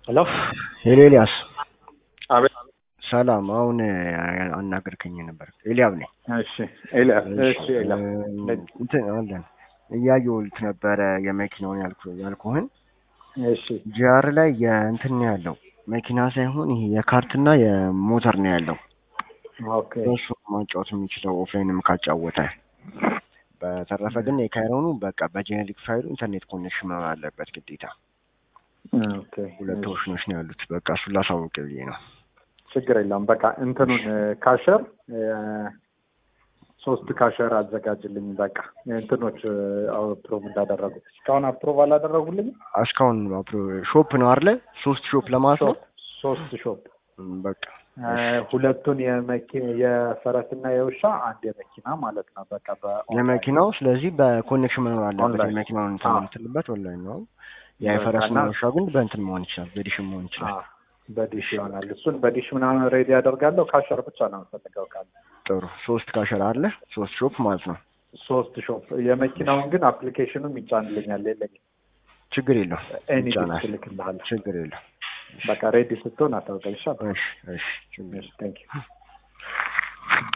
ሄሎ ሄሎ ኤልያስ አቤት። ሰላም። አሁን አናገርከኝ ነበር። ኤልያብ ነኝ። እሺ ኤልያስ። እሺ ኤልያስ። እንትን አለን እያየሁት ነበረ የመኪናውን ያልኩ ያልኩህን እሺ ጂአር ላይ የእንትን ነው ያለው መኪና ሳይሆን ይሄ የካርትና የሞተር ነው ያለው። ኦኬ እሱ ማጫወት የሚችለው ኦፍላይንም ካጫወተ። በተረፈ ግን የካይሮኑ በቃ በጄኔሪክ ፋይሉ ኢንተርኔት ኮኔክሽን መኖር አለበት ግዴታ። ኦኬ ሁለት ኦፕሽኖች ነው ያሉት። በቃ እሱን ላሳውቅ ብዬ ነው። ችግር የለውም። በቃ እንትኑን ካሸር ሶስት ካሸር አዘጋጅልኝ። በቃ እንትኖች አፕሮቭ እንዳደረጉ እስካሁን አፕሮቭ አላደረጉልኝ። እስካሁን ሾፕ ነው አይደለ? ሶስት ሾፕ ለማለት ነው። ሶስት ሾፕ በቃ ሁለቱን የፈረስና የውሻ አንድ የመኪና ማለት ነው። በቃ የመኪናው ስለዚህ በኮኔክሽን መኖር አለበት። ኦንላይን። የመኪናውን እንትን አዎ። የምትልበት ኦንላይን ነው። የፈረስና በቃ ውሻ ግን በእንትን መሆን ይችላል፣ በዲሽን መሆን ይችላል። አዎ፣ በዲሽ ይሆናል። እሱን በዲሽ ምናምን ሬዲ ያደርጋለሁ። ካሸር ብቻ ነው የምፈልገው ካለ ጥሩ ሶስት ካሸራ አለ፣ ሶስት ሾፕ ማለት ነው። ሶስት ሾፕ። የመኪናውን ግን አፕሊኬሽኑም ይጫንልኛል። የለኝም ችግር የለው ኤኒ ይጫናል። ልክልሃለሁ። ችግር የለው። በቃ ሬዲ ስትሆን አታውቀኝ። ይሻል። እሺ እሺ ችግር ቴንክ ዩ